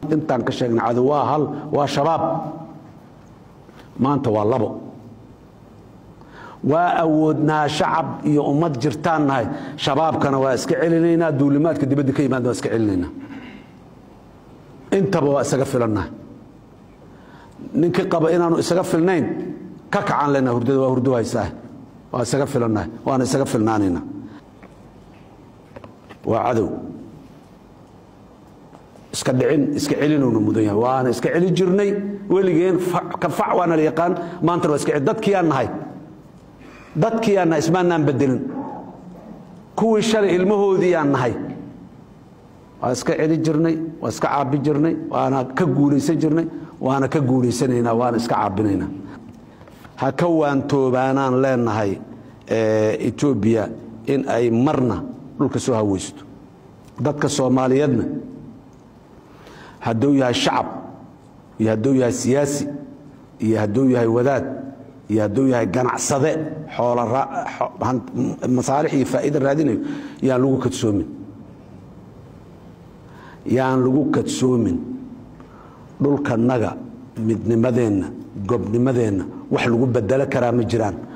intaan ka sheegna cadow waa hal waa shabaab maanta waa labo waa awoodnaa shacab iyo ummad jirtaan nahay shabaabkana waa iska celinaynaa duulimaadka dibadda ka yimaada waa iska celinaynaa intaba waa isaga filannahay ninkii qaba inaanu isaga filnayn ka kacaan lena hurdada waa hurdo haysaa waa isaga filannahay waana isaga filnaanayna waa cadow iska dhicin iska celinowna mudan yahay waana iska celi jirnay weligeen ka fac waana la yaqaan maantana waa iska celi dadkiyaan nahay dadkiyaan nahay ismaanaan bedelin kuwii shalay ilmahoodiiyaan nahay waa iska celi jirnay waa iska caabi jirnay waana ka guulaysan jirnay waana ka guulaysanaynaa waana iska caabinaynaa ha ka waantoobaanaan leenahay etoobiya in ay marna dhulka soo haweysto dadka soomaaliyeedna hadduu yahay shacab iyo hadduu yahay siyaasi iyo hadduu yahay wadaad iyo hadduu yahay ganacsade xoolmasaalix iyo faa'iida raadinayo yaan lagu kadsoomin yaan lagu kadsoomin dhulkanaga midnimadeenna gobnimadeenna wax lagu bedelo karaa ma jiraan